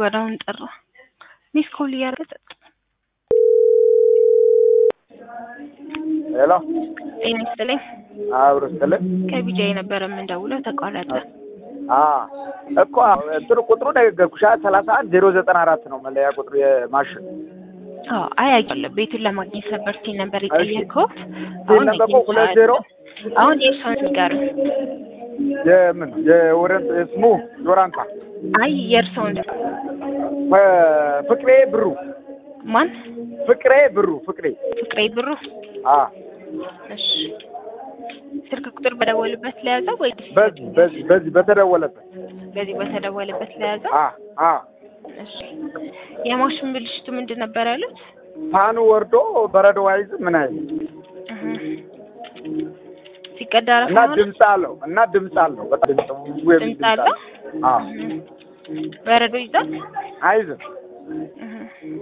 ጋር አሁን ጠራ። ሚስ ኮል እያደረገ ጸጥ። ሄሎ ጤና ይስጥልኝ። አብሮ ስጥልን ከቢጃ የነበረ የምንደውለው ተቋረጠ። አ እኮ እንትኑ ቁጥሩ ነገርኩሽ ሰላሳ አንድ ዜሮ ዘጠና አራት ነው መለያ ቁጥሩ የማሽን አዎ አያያለ ቤቱን ለማግኘት ነበር ሲል ነበር የጠየቅኩት። ሲል ነበር እኮ ሁለት ዜሮ አሁን የእሷን ንገር። የምን የወረንት ስሙ ዶራንታ አይ የእርሰውን ፍቅሬ ብሩ ማን ፍቅሬ ብሩ ፍቅሬ ፍቅሬ ብሩ። አ እሺ ስልክ ቁጥር በደወልበት ለያዘው ወይ በዚህ በዚህ በዚህ በተደወለበት በዚህ በተደወለበት ለያዘው? አ አ እሺ የማሽን ብልሽቱ ምንድን ነበር ያሉት? ፋኑ ወርዶ በረዶ አይዝ ምን አይል እህ ሲቀዳ እና ረፋ ድምፅ አለው እና ድምፅ አለው በጣም ድምፅ ውብ የሚል ድምፅ አለው? አ በረዶ ይዛል። አይዝም እህ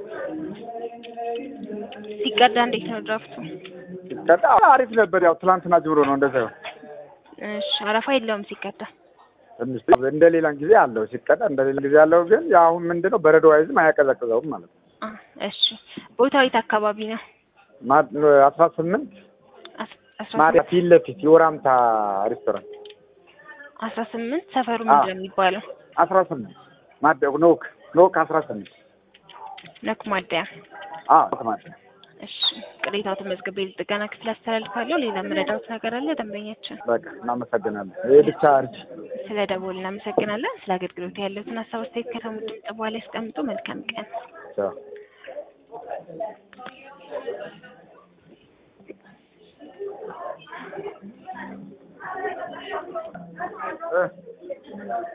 ሲቀዳ እንዴት ነው ድራፍቱ? ሲቀዳ አሪፍ ነበር። ያው ትላንትና ጀምሮ ነው እንደዛ ይሆን እሺ አረፋ የለውም ሲቀዳ። ትንሽ እንደ ሌላን ጊዜ አለው ሲቀዳ እንደ ሌላ ጊዜ አለው። ግን ያው አሁን ምንድን ነው በረዶ አይዝም አያቀዘቅዘውም ማለት ነው። አ እሺ ቦታው የት አካባቢ ነው? ማ- አስራ ስምንት አስ- አስራ ማዲያ ፊት ለፊት የወራምታ ሬስቶራንት አስራ ስምንት ሰፈሩ ምንድን ነው የሚባለው? አስራ ስምንት ማዲያ ኖክ ኖክ አስራ ስምንት ነክ ማደያ። አዎ ማዲያ እሺ ቅሬታው ተመዝግቤ ለጥገና ክፍል አስተላልፋለሁ። ሌላ የምረዳውት ነገር አለ? ደንበኛችን በቃ እናመሰግናለን። ይሄ ብቻ አርጅ ስለ ደወል እናመሰግናለን። ስለ አገልግሎት ያለትን ሀሳብ አስተያየት ከተሙ ድምጽ በኋላ ያስቀምጡ። መልካም ቀን። ቻው እ